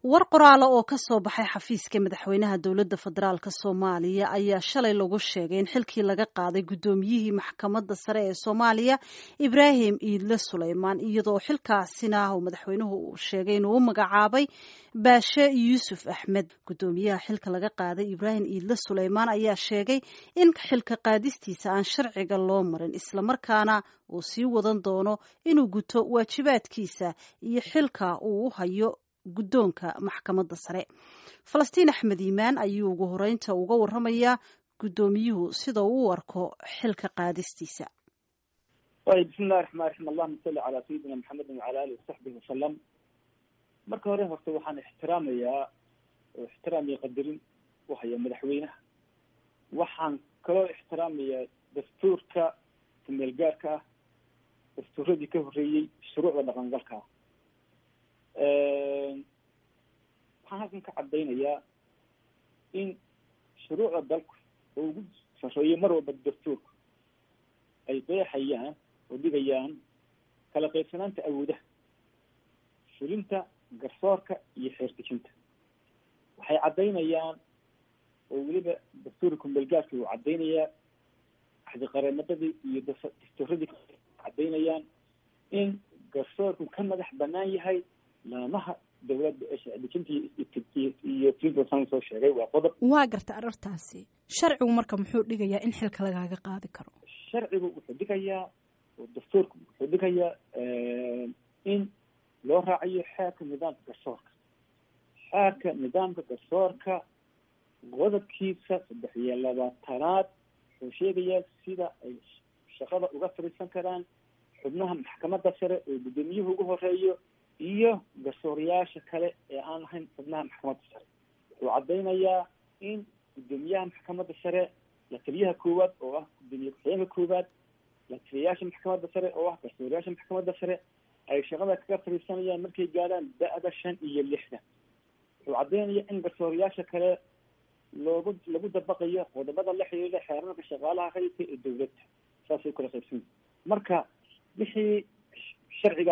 war qoraalo oo ka soo baxay xafiiska madaxweynaha dowladda federaalk soomaaliya ayaa shalay lagu sheegay in xilkii laga qaaday guddoomiyihii maxkamadda sare ee soomaaliya ibraahim iidle suleymaan iyadoo xilkaasina uu madaxweynuhu uu sheegay inuu u magacaabay baashe yuusuf axmed guddoomiyaha xilka laga qaaday ibraahim iidle suleymaan ayaa sheegay in xilka qaadistiisa aan sharciga loo marin islamarkaana uu sii wadan doono inuu guto waajibaadkiisa iyo xilka uu u hayo guddoonka maxkamadda sare falastiin axmed iimaan ayuu ugu horeynta uga waramayaa guddoomiyuhu sida uu u arko xilka qaadistiisa ayb bismillahi raxmaan raxiim allahuma salli calaa sayidina maxamedin wacala alihi wasaxbihi wasalam marka hore horta waxaan ixtiraamayaa oo ixtiraam iyo qadarin u haya madaxweynaha waxaan kaloo ixtiraamayaa dastuurka kumeel gaarka ah dastuuradii ka horreeyey shuruucda dhaqangalka ah waxaan halkan ka caddaynayaa in shuruucda dalku oo ugu sarreeyo mar walba dastuurku ay qeexayaan oo dhigayaan kala qaybsanaanta awoodaha fulinta garsoorka iyo xeerdejinta waxay caddaynayaan oo weliba dastuurka kumeelgaarka uu caddaynayaa axdiqareemadadii iyo dastuuradii caddaynayaan in garsoorku ka madax banaan yahay laamaha dawladda ee sharcidejinta iyo tisan soo sheegay waa qodob waa garta arartaasi sharcigu marka muxuu dhigayaa in xilka lagaaga qaadi karo sharcigu wuxuu dhigayaa oo dastuurku wuxuu dhigayaa in loo raacayo xeerka nidaamka garsoorka xeerka nidaamka garsoorka qodobkiisa saddex iyo labaatanaad wuxuu sheegayaa sida ay shaqada uga fadhiisan karaan xubnaha maxkamadda sare oo guddoomiyuhu ugu horeeyo iyo garsoorayaasha kale ee aan ahayn xubnaha maxkamadda sare wuxuu caddaynayaa in guddoomiyaha maxkamadda sare la taliyaha koowaad oo ah guddoomiye ku-xigeenka koowaad la taliyayaasha maxkamadda sare oo ah garsoorayaasha maxkamadda sare ay shaqada kaga fadhiisanayaan markay gaadhaan da-da shan iyo lixdan wuxuu caddaynayaa in garsoorayaasha kale loogu lagu dabaqayo qodobada la xiriira xeerarka shaqaalaha rayidka ee dawladda saasay kala qaybsan marka wixii sharciga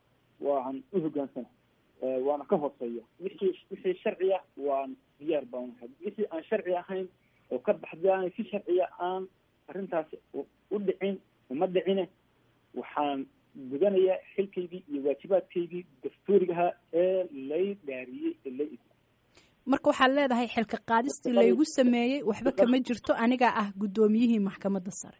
waan u hogaansana waana ka hooseeya wixii wixii sharciya waan diyaar baan ahay wixii aan sharci ahayn oo ka baxdaan si sharciya aan arrintaasi u dhicin uma dhicine waxaan gudanayaa xilkaygii iyo waajibaadkaygii dastuurigaha ee lay dhaariyey ee lay marka waxaad leedahay xilka qaadistii laygu sameeyey waxba kama jirto anigaa ah guddoomiyihii maxkamadda sare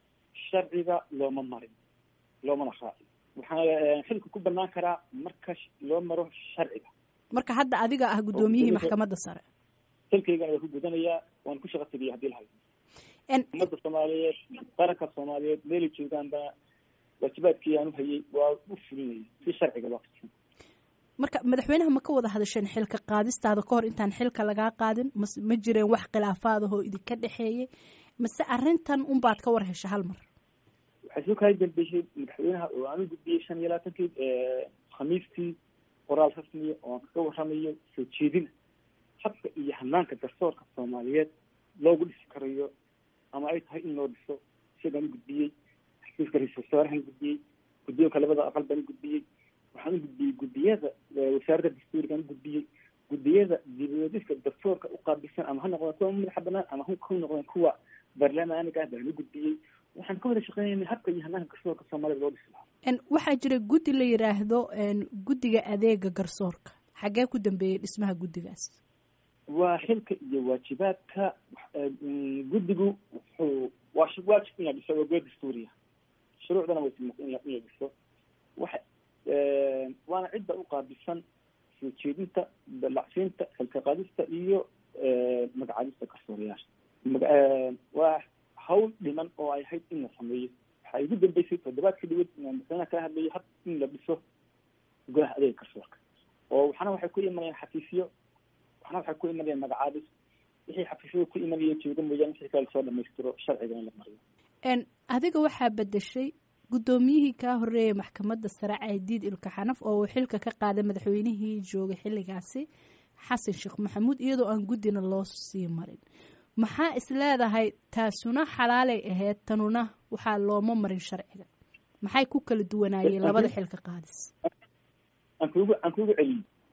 sharciga looma marin loomana raacin waxaa xilka ku banaan karaa marka loo maro sharciga marka hadda adiga ah guddoomiyihii maxkamadda sare xilkaygana waa ku gudanayaa waan ku shaqa tegaya hadii lahayo ummadda soomaaliyeed qaranka soomaaliyeed meelay joogaanba waajibaadkii aan uhayay waa u fulinaya si sharciga loo fidsan marka madaxweynaha ma ka wada hadasheen xilka qaadistaada ka hor intaan xilka lagaa qaadin mas ma jireen wax khilaafaadahoo idinka dhexeeyey mase arrintan unbaad ka war hesha hal mar waxay soo kala dambeysay madaxweynaha oo aan u gudbiyey shan iyo labaatankii khamiistii qoraal rasmiya oo aan kaga waramayo soo jeedina habka iyo hanaanka garsoorka soomaaliyeed loogu dhisi karayo ama ay tahay in loo dhiso isagaan u gudbiyey xafiiska ra-iisul wasaarahan gudbiyey guddoonka labada aqal baan u gudbiyey waxaan u gudbiyey guddiyada wasaaradda dastuurigaan u gudbiyey guddiyada dibadiska dastuurka u qaabilsan ama ha noqdeen kuwa madaxa banaan ama ha noqdeen kuwa baarlamaaniga ah baan u gudbiyey waxaan ka wada shaqeynayna habka iyo hanaanka garsoorka soomaalida loo dhisi lahaa waxaa jira guddi la yidhaahdo guddiga adeega garsoorka xaggee ku dambeeyey dhismaha guddigaas waa xilka iyo waajibaadka guddigu wuxuu waa waajib in la dhiso waa goo dastuuriya shuruucdana way in la dhiso waxa waana cidda u qaabilsan soo jeedinta dalacsiinta xilka qaadista iyo magacaabista garsoorayaasha waa hawl dhiman oo ay ahayd in la sameeyo waxaa igu dambeysay toddobaadka dhawad inaan madaxweynaha kala hadlayo hab in la dhiso golaha adeega garsoorka oo waxna waxay ku imanayaan xafiisyo waxna waxay ku imanayaan magacaabis wixii xafiisyada ku imanaya jooga mooyaane wixii kale lasoo dhamaystiro sharciga in la mariyo adiga waxaa bedeshay guddoomiyihii kaa horreeyay maxkamadda sare caydiid ilka xanaf oo uu xilka ka qaaday madaxweynihii joogay xilligaasi xasan sheekh maxamuud iyadoo aan guddina loo sii marin maxaa is leedahay taasuna xalaalay ahayd tanuna waxaa looma marin sharciga maxay ku kala duwanaayeen labada xilka qaadis aan kugu aan kugu celiyey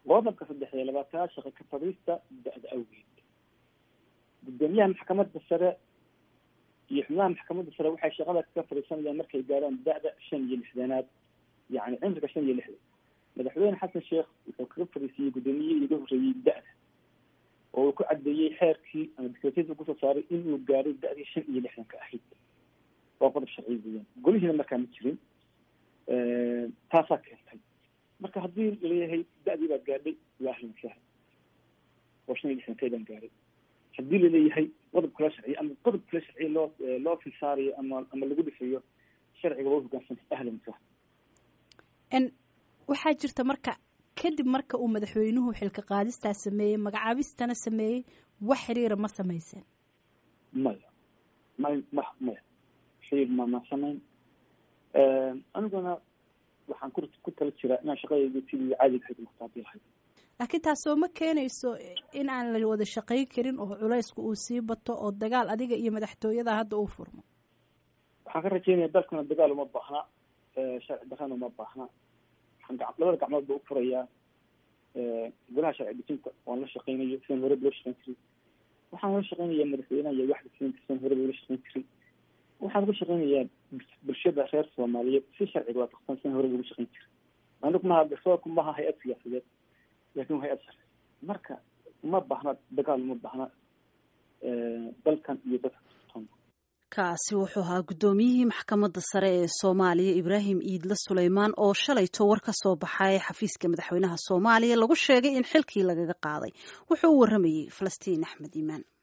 qodobka saddex iyo labaatanaad shaqa ka fadhiista da-da awgeed guddoomiyaha maxkamadda sare iyo xubnaha maxkamadda sare waxay shaqada kaga fadhiisanayaan markay gaaraan da-da shan iyo lixdanaad yacni cimriga shan iyo lixdan madaxweyne xasan sheekh wuxuu kaga fadhiisiyey guddoomiyihii uga horreeyey da-da oo uu ku caddeeyey xeerkii ama dictatorship kusoo saaray inuu gaaray da-dii shan iyo lixdanka ahayd waa qodob sharci weeyaan golihiina markaa ma jirin taasaa keentay marka haddii laleeyahay da-dii baad gaadhay waa ahlan wasahlan oo shan iyo lixdankeedaan gaaray haddii laleeyahay qodob kala sharciya ama qodob kala sharciya loo loo filsaarayo ama ama lagu dhisayo sharciga waa hogaansanta ahlan wasahlan waxaa jirta marka kadib marka uu madaxweynuhu xilka qaadistaa sameeyey magacaabistana sameeyey wax xiriira ma samayseen maya may ma maya xiriir ma ma samayn aniguna waxaan ku ku tala jiraa inaan shaqadayda sidii caadiga ahayd muqtaabi lahayd laakiin taasoo ma keenayso in aan la wada shaqayn karin oo culaysku uu sii bato oo dagaal adiga iyo madaxtooyada hadda uu furmo waxaan ka rajeynaya dalkana dagaal uma baahna sharci darrana uma baahna waxaan ga labada gacmood ba u furayaa golaha sharci dejinta waan la shaqeynayo sidan horeba loo shaqeyn jiray waxaan la shaqeynayaa madaxweynaha iyo waxda sidan sidan horeba loola shaqeyn jiray waxaan uga shaqeynayaa bulshada reer soomaaliyeed si sharciga waafaqsan sidan horeba uga shaqeyn jiray anigu maha garsoorku maha hay-ad siyaasadeed laakin waa hay-ad sharci marka uma baahna dagaal uma baahna dalkan iyo dadka kaasi wuxuu ahaa guddoomiyihii maxkamadda sare ee soomaaliya ibraahim iidle suleymaan oo shalayto war ka soo baxay xafiiska madaxweynaha soomaaliya lagu sheegay in xilkii lagaga qaaday wuxuu u warramayey falastiin axmed iimaan